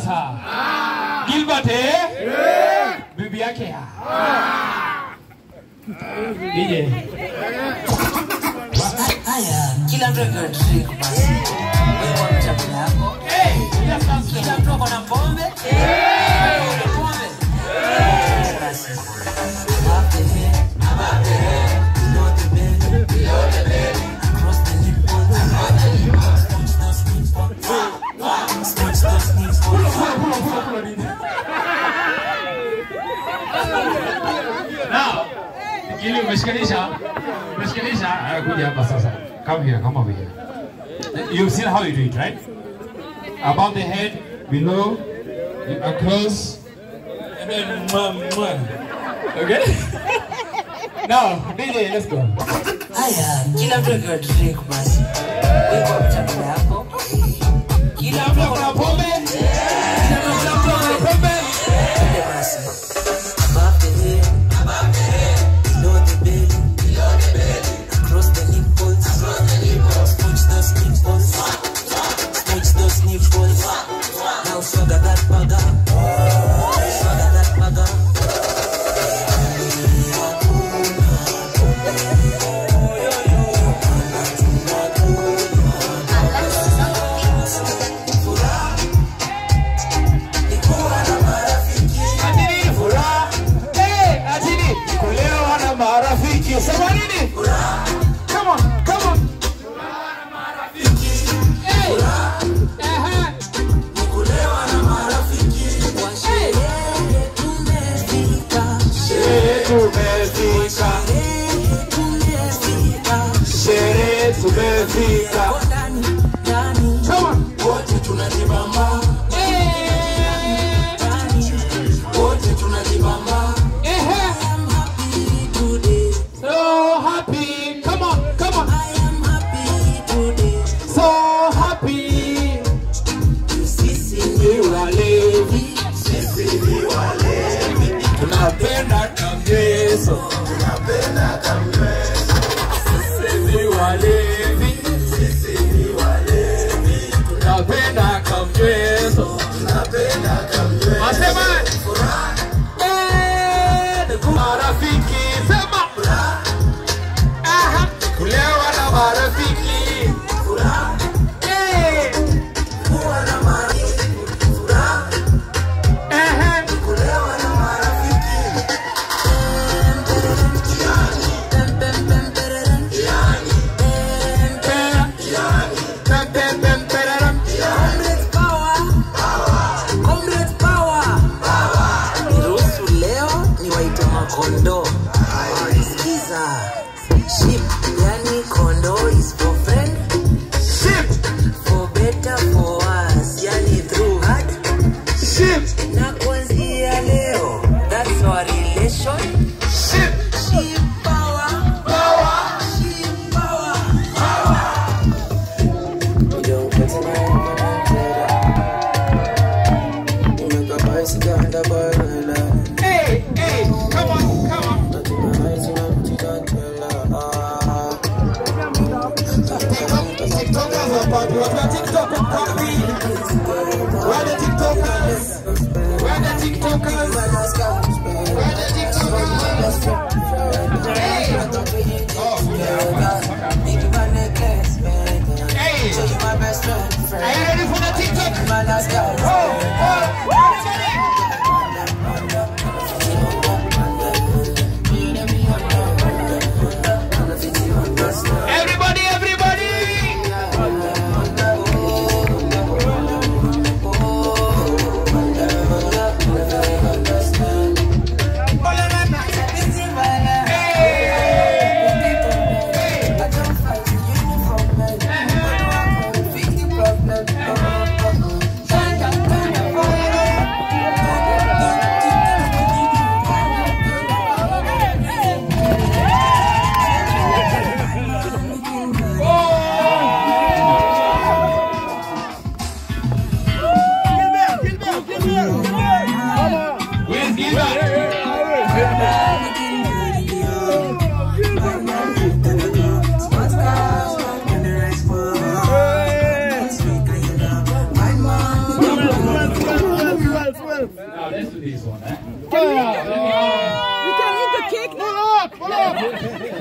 sasa Gilbert eh? Bibi yake ya. DJ. Haya, kila mtu akiwa drink basi. Wewe kwa chakula yako. Kila mtu ako na pombe. Pombe, pombe. Basi. Above the head, above the head, below the belly, below the belly, across the nipples, across the nipples, smooch those nipples, smooch those nipples. Now, Gili umeshikanisha. Umeshikanisha. Haya, kuja hapa sasa. Come here, come over here. You've seen how you do it, right? Above the head, below, across, and then mwah, mwah. Okay? Now, DJ, let's go. Haya, kila mtu akiwa drink basi. Wewe kwa chakula yako. Kila mtu ako na pombe. Kila mtu ako na pombe. Pombe basi. Above the head, above the head, below the belly, below the belly, across the nipples, across the nipples, smooch those nipples, smooch those nipples. Now swagger that bugger, swagger that bugger. Atini furaha. Hey, atini kulewa na marafiki. Sema nini? Come on, come on. Hey. Aha. Sherehe tumefika. Sherehe tumefika. Come on. wote tunajibamba Eh. wote tunajibamba Eh. So happy. Come on, come on. So happy. Ni walevi. Tunapenda kamyeso. Sisi ni walevi. Tunapenda kamyeso. Wasema. Eh, ni marafiki. Sema. Aha. Kulewa na marafiki. Eh. Aha. Pem, pem, pem, peraram. Now let's do this one. Eh? We can eat the cake now. Yeah,